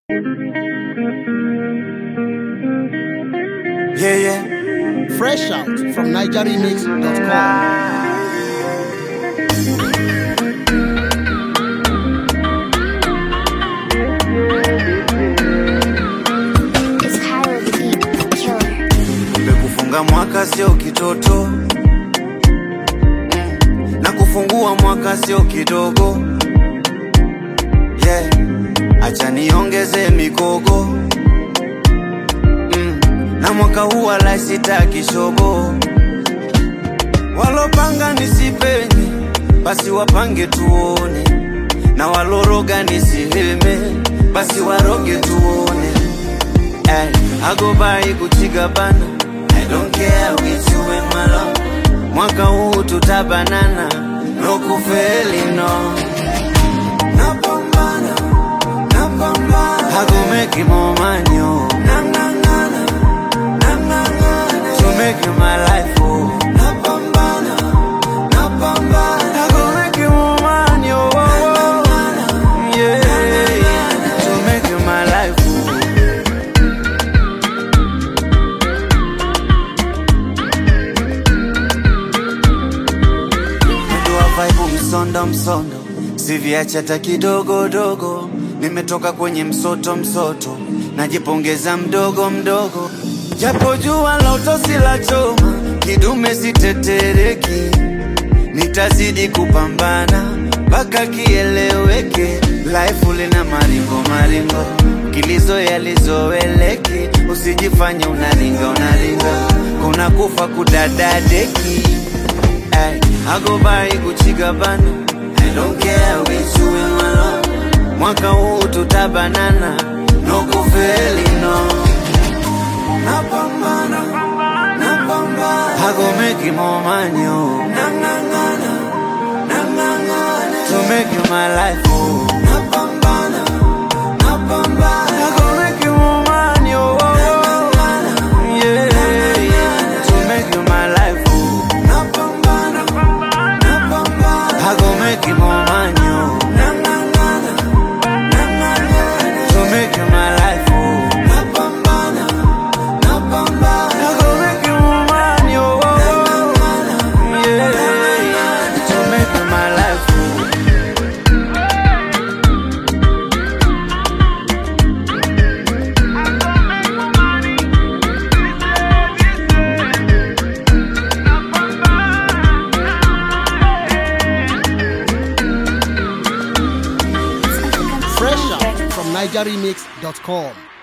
Yeah, yeah. Fresh out from NigerRemix.com. It's Kyra the Beat Killer. Kumbe kufunga mwaka sio kitoto Mm. na kufungua mwaka sio kidogo yeah. Acha niongeze mikogo mm. na mwaka huu wala sitaki shobo, walopanga nisipenye basi wapange tuone, na waloroga nisiheme basi waroge tuone Ay, I go by kuchiga bana I don't care with you and my love Mwaka huu tutabanana No kufeli no Napambana Napambana I go make you more money oh Nangangana Nangangana To make you my life oh Napambana Napambana I go make you more money oh, oh, oh. Yeah To make you my life oh Mwendo wa vibe msondo msondo, siviacha hata kidogo dogo. Nimetoka kwenye msoto msoto, najipongeza mdogo mdogo, japo jua la utosi la choma, kidume sitetereki, nitazidi kupambana mpaka kieleweke. Life lina maringo maringo, kilizo yalizoeleki, usijifanye unaringa unaringa, kuna kufa kudadadeki Ay, I go by kuchiga bana I don't care with you and my love Mwaka huu tutabanana No kufeli no Napambana Napambana I go make you more money oh Nangangana Nangangana To make you my life oh Napambana Napambana I go make you more money oh, oh, oh. Yeah, yeah To make you my life oh Napambana Napambana I go make you more money oh Nangangana Nangangana To make you my life oh Napambana Napambana I go make you more money oh, oh, oh. Yeah, yeah To make you my life oh Fresh out from NigerRemix.com.